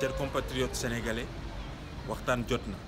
chers compatriotes sénégalais waxtaan jot na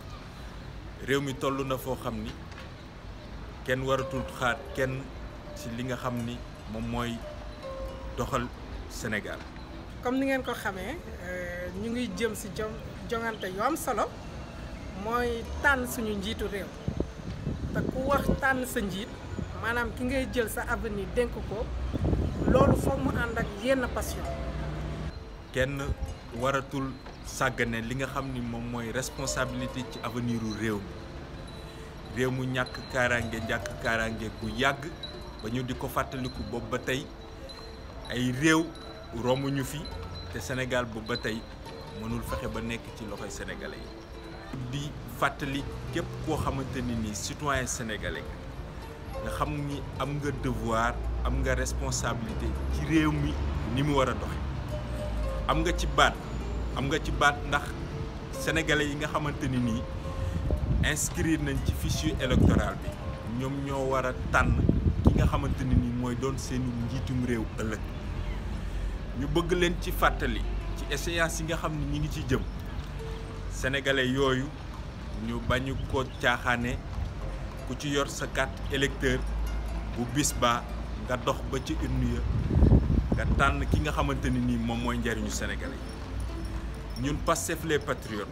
réew mi toll na foo xam ni kenn waratul xaar kenn ci li nga xam ni moom mooy doxal Sénégal. comme ni ngeen ko xamee ñu ngi jëm ci jo jongante yu am solo mooy tànn suñu njiitu réew te ku wax tànn sa njiit maanaam ki ngay jël sa avenir dénk ko loolu foog mu ànd ak yenn passion. kenn waratul sàggane li nga xam ni moom mooy responsabilité ci avenir u réew mi réew mu ñàkk kaaraange ñàkk kaaraange bu yàgg ba ñu di ko fàttaliku boobu ba tey ay réew romuñu fi te Sénégal boobu ba tey mënul fexe ba nekk ci loxoy sénégalais yi. di fàttali képp koo xamante ni nii citoyen sénégalais nga xam ni am nga devoir am nga responsabilité ci réew mi ni mu war a doxe am nga ci baat am nga ci baat ndax sénégalais yi nga xamante ni nii inscrire nañ ci fichier électoral bi ñoom ñoo war a tànn ki nga xamante ni nii mooy doon seeni njiitum réew ëllëg ñu bëgg leen ci fàttali ci échéance yi nga xam ni ñi ngi ci jëm sénégalais yooyu ñu bañu ko caaxaane ku ci yor sa carte électeur bu bis ba nga dox ba ci urne ya nga tànn ki nga xamante ni nii moom mooy njariñu sénégalais yi ñun Pastef les patriotes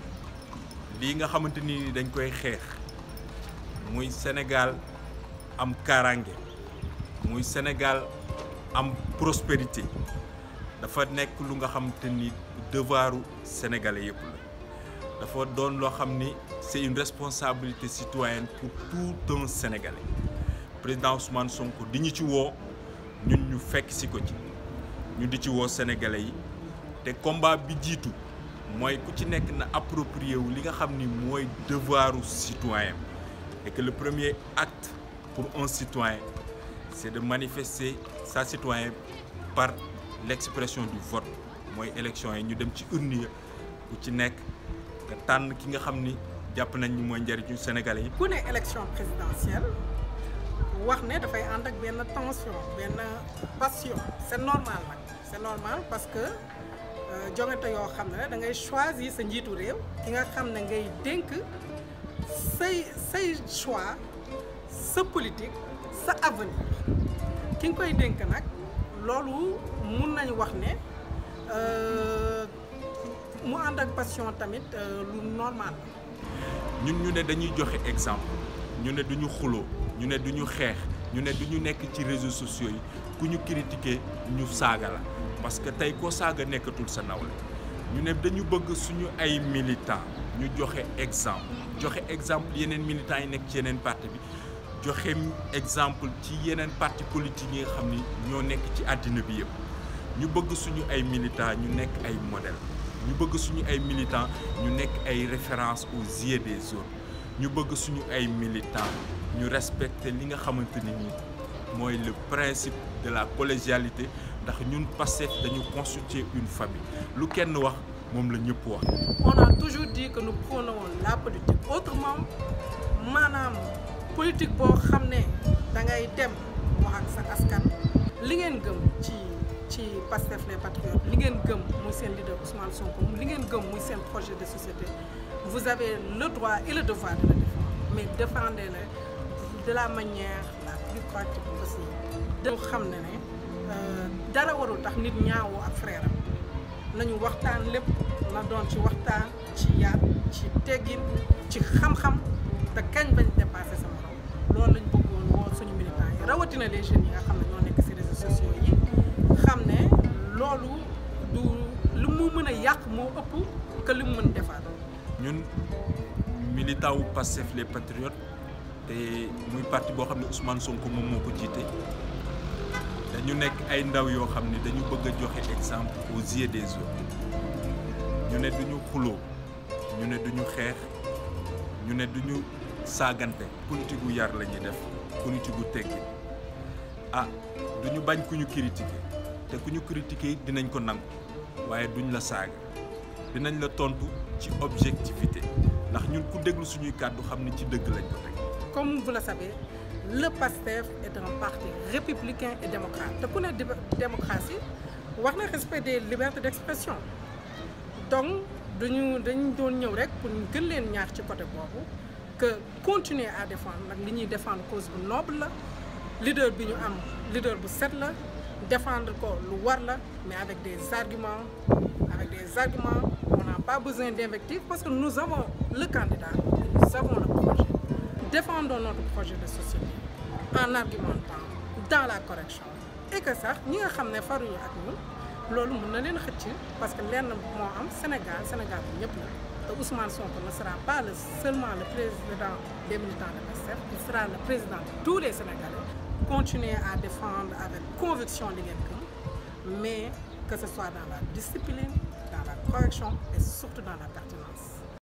lii nga xamante ni dañ koy xeex muy Sénégal am kaaraange muy Sénégal am prospérité dafa nekk lu nga xamante ni devoiru sénégalais yëpp la dafa doon loo xam ni c'est une responsabilité citoyenne pour tout un sénégalais président Ousmane Sonko di ñu ci woo ñun ñu fekk si ko ci ñu di ci woo sénégalais yi te combat bi jiitu mooy ku ci nekk na approprié wu li nga xam ni mooy devoiru citoyen et que le premier acte pour un citoyen c'est de manifester sa citoyen par l'expression du vote mooy élection yi ñu dem ci urne ya ku ci nekk nga tànn ki nga xam ni jàpp nañ ni mooy njariñu sénégalais yi. ku ne élection présidentielle wax ne dafay ànd ak benn tension benn passion c'est normal nag c'est normal parce que jongante yoo xam ne da ngay choisir sa njiitu réew ki nga xam ne ngay dénk say say choix sa politique sa avenir ki nga koy dénk nag loolu mun nañu wax ne mu ànd ak passion tamit lu normal ñun ñu ne dañuy joxe exemple ñu ne duñu xuloo ñu ne duñu xeex ñu ne duñu nekk ci réseaux sociaux yi ku ñu critiquer ñu saaga la parce que tey koo saaga nekkatul sa nawle ñu ne dañu bëgg suñu ay militants ñu joxe exemple joxe exemple yeneen militants yi nekk ci yeneen parti bi joxe exemple ci yeneen parti politique yi nga xam ni ñoo nekk ci àddina bi yëpp ñu bëgg suñu ay militants ñu nekk ay modèle ñu bëgg suñu ay militants ñu nekk ay références aux yeux des autres ñu bëgg suñu ay militants ñu respecter li nga xamante ni nii mooy le principe de la collégialité ndax ñun Pastef dañu constituer une famille lu kenn wax moom la ñëpp wax. on a toujours dit que nous prônons la politique autrement maanaam politique boo xam ne da ngay dem wax ak sa askan. li ngeen gëm ci ci Pastef les patriotes li ngeen gëm muy seen leader Ousmane Sonko li ngeen gëm muy seen projet de société vous avez le droit et le devoir de le défendre mais défendez-le de la manière la plus pratique possible. dañu xam ne ne dara warul tax nit ñaawoo ak frère am nañu waxtaan lépp na doon ci waxtaan ci yar ci teggin ci xam-xam te kañ bañ dépassé sa morom loolu lañ bëggoon woo suñu militants yi rawatina les jeunes yi nga xam ne ñoo nekk ci réseaux sociaux yi xam ne loolu du lu mu mën a yàq moo ëpp que li mu mën defar. ñun militant wu Pastef les patriotes te muy parti boo xam ne Ousmane Sonko moom moo ko jiite dañu nekk ay ndaw yoo xam ne dañu bëgg a joxe exemple aux yeux des autres ñu ne duñu xuloo ñu ne duñu xeex ñu ne duñu saagante politique gu yar la ñuy def politique gu teggi ah duñu bañ ku ñu critiquer te ku ñu critiquer dinañ ko nangu waaye duñ la saaga dinañ la tontu ci objectivité ndax ñun ku déglu suñuy kàddu xam ne ci dëgg lañ ko teg. comme vous le savez le PASTEF est un parti républicain et démocrate te ku ne démocratie wax na respect des libertés d'expression donc dañu dañ doon ñëw rek pour ñu gën leen ñaax ci côté boobu que continuer à défendre nag li ñuy défendre cause bu noble la leader bi ñu am leader bu set la défendre ko lu war la mais avec des arguments avec des arguments on n'a pas besoin d'invective parce que nous avons le candidat nous avons le projet défendons notre projet de société en argumentant dans la correction et que sax ñi nga xam ne faruñu ak ñun loolu mën na leen xëcc parce que lenn moo am Sénégal Sénégal bi ñëpp la te Ousmane Sonko ne sera pas le seulement le président des militants de PASTEF il sera le président de tous les Sénégalais continuer à défendre avec conviction li ngeen gëm mais que ce soit dans la discipline dans la correction et surtout dans la pertinence